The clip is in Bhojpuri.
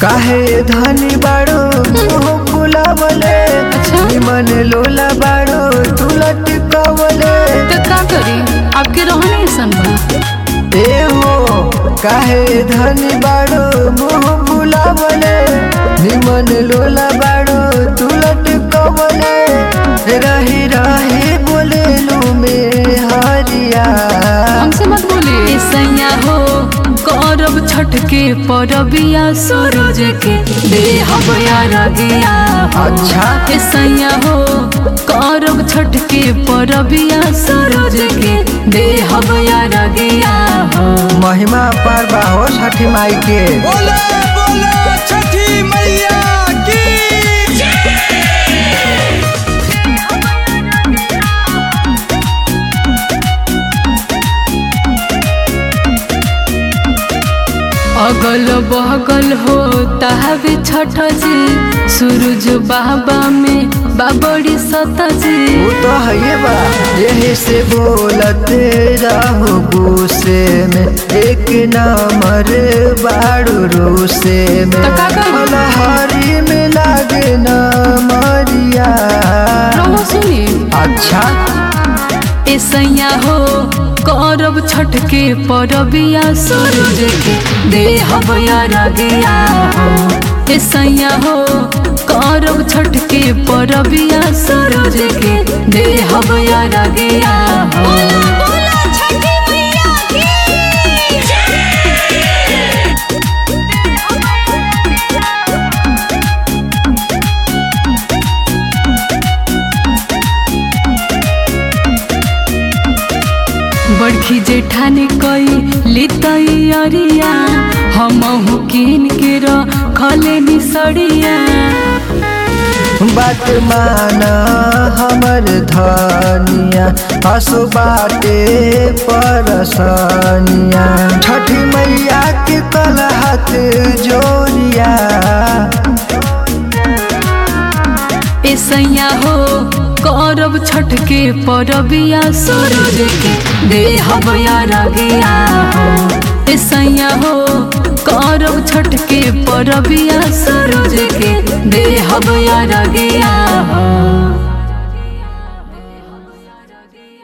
काहे धनी बाड़ो मुंह फुलावले निमन लोला बाड़ो तू लटकावले तो का करी आपके रहने ऐसन बा ए हो काहे धनी बाड़ो मुंह फुलावले निमन लोला बाड़ो तू लटकावले रही रही बोले लू में हरिया हमसे मत बोली सैया हो करब छठ के परबिया सूरज के देहब यार दिया अच्छा। ए सैया हो करब छठ के परबिया सूरज के देहब यार दिया हो महिमा पर बाहो छठी माई के बोले बोले छठी मैया की अगल बगल हो ताहबे छठ जी सूरज बाबा में बाबड़ी सत जी वो तो है बा यही से बोलते रहो गुस्से में एक नंबर बाड़ू रूसे में तो का करी? फलहारी में लागे न मरिया रहो सुनी अच्छा ए सैया हो करब छठ के परबिया सूरज के देहब यार गया हो ए सैया हो करब छठ के परबिया सूरज के देहब यार गया हो बड़खी जेठानी कई लितई अरिया हमहु किन के रखले निसड़िया बात माना हमर धनिया हसु बाटे परसनिया छठी मैया के कल हाथ जोड़िया ए सैया हो करब छठ के परबिया सूरज के देहब यार गया हो ए सैया हो करब छठ के परबिया सूरज के देहब यार गया हो